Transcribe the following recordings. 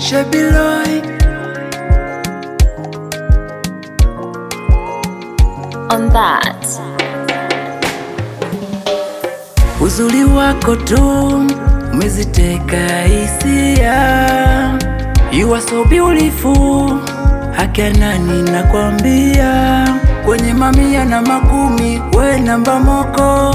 Shebiloi on that. Uzuri wako tu umeziteka hisia, you are so beautiful, haki nani nakwambia, kwenye mamia na makumi we namba moko,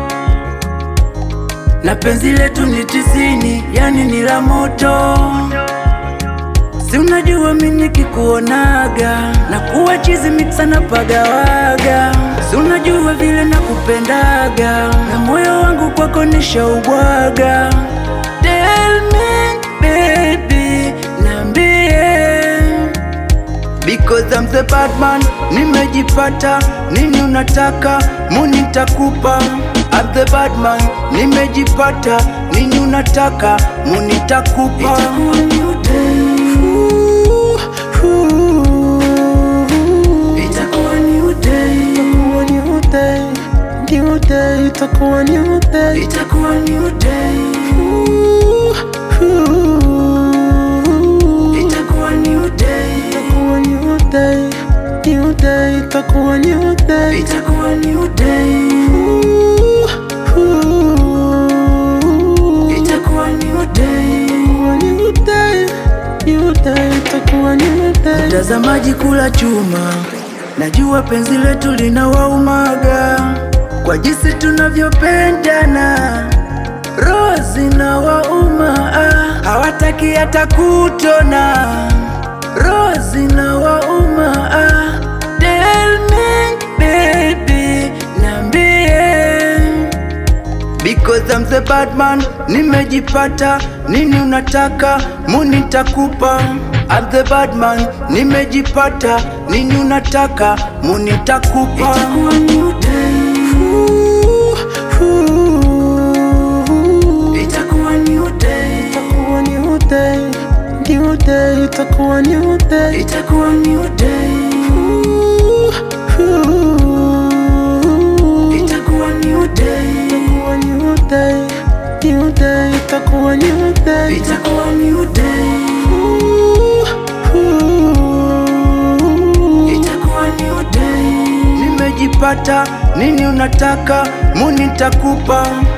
na penzi letu ni tisini, yani ni la moto. Si unajua mimi nikikuonaga na kuwa chizi mixa na pagawaga. Si unajua vile nakupendaga na moyo wangu kwako nishaubwaga. Tell me baby, niambie because I'm the bad man, nimejipata nini unataka muni nitakupa. I'm the bad man, nimejipata nini unataka muni nitakupa. Itakuwa new day, Itakuwa new day, new day, itakuwa new day. itakuwa new day, itakuwa new day, Itakuwa new day, new day, itakuwa new day. itakuwa new day, itakuwa new day. Itakuwa new day, new day, itakuwa new day. Mtazamaji kula chuma, najua penzi letu linawaumaga kwa jinsi tunavyopendana, roho zinawauma, ah, hawataki hata kutona, roho zinawauma. ah. Tell me baby, niambie Because I'm the bad man, nimejipata nini unataka muni nitakupa. I'm the bad man, nimejipata nini unataka muni nitakupa. Itakuwa new day, itakuwa new day, Itakuwa new day, new day, itakuwa new day. itakuwa new day, itakuwa new day, Itakuwa new day, new day, itakuwa new day. itakuwa new day, itakuwa new day. Nimejipata nini unataka muni nitakupa.